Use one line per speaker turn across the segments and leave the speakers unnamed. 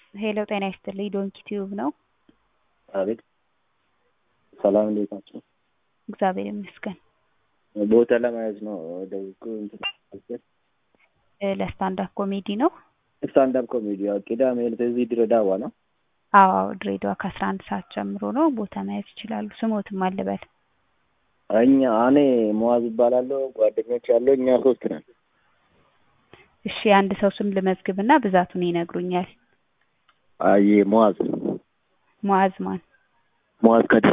ሄሎ ጤና ይስጥልኝ ዶንኪ ቲዩብ ነው።
አቤት ሰላም እንዴት ናቸው?
እግዚአብሔር ይመስገን።
ቦታ ለመያዝ ነው ደውቁ እንትን
እ ለስታንዳፕ ኮሜዲ ነው።
ስታንዳፕ ኮሜዲ ያው ቅዳሜ ዕለት እዚህ ድሬዳዋ ነው።
አዎ አዎ፣ ድሬዳዋ ከአስራ አንድ ሰዓት ጀምሮ ነው። ቦታ መያዝ ይችላሉ። ስሞትም አልበል።
እኛ እኔ መዋዝ እባላለሁ። ጓደኞች ያለው እኛ ሶስት ነን።
እሺ የአንድ ሰው ስም ልመዝግብና ብዛቱን ይነግሩኛል።
አይ መዋዝ
ሙዓዝ ማን?
መዋዝ ከድር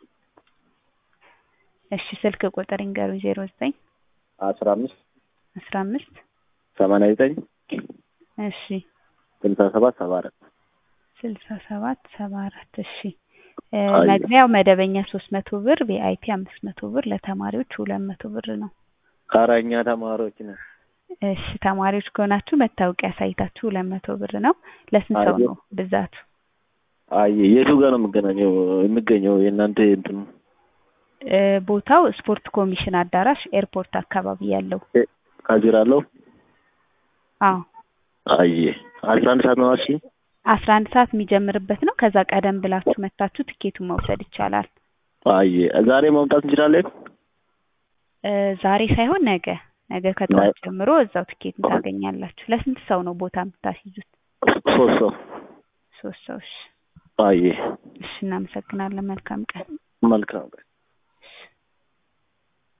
እሺ ስልክ ቁጥር ይንገሩኝ። ዜሮ ዘጠኝ
አስራ አምስት
አስራ አምስት
ሰማንያ ዘጠኝ
እሺ
ስልሳ ሰባት ሰባ አራት
ስልሳ ሰባት ሰባ አራት እሺ እ
አይ።
መግቢያው መደበኛ ሶስት መቶ ብር ቪአይፒ አምስት መቶ ብር ለተማሪዎች ሁለት መቶ ብር ነው።
ኧረ እኛ ተማሪዎች ነን።
እሺ ተማሪዎች ከሆናችሁ መታወቂያ አሳይታችሁ ሁለት መቶ ብር ነው። ለስንት ሰው
አየሁ።
ነው ብዛቱ?
አይ የቱ ጋር ነው የምገናኘው የሚገኘው የእናንተ እንትኑ
እ ቦታው ስፖርት ኮሚሽን አዳራሽ ኤርፖርት አካባቢ ያለው
ካዚራ አለው?
አዎ
አይ አስራ አንድ ሰዓት ነው እሺ።
አስራ አንድ ሰዓት የሚጀምርበት ነው። ከዛ ቀደም ብላችሁ መታችሁ ትኬቱን መውሰድ ይቻላል።
አይ ዛሬ መምጣት እንችላለን?
እ ዛሬ ሳይሆን ነገ ነገ ከጠዋት ጀምሮ እዛው ትኬቱን ታገኛላችሁ። ለስንት ሰው ነው ቦታ የምታስይዙት?
ሶስት ሰው
ሶስት ሰው። እሺ
አይ
እሺ፣ እናመሰግናለን። መልካም ቀን።
መልካም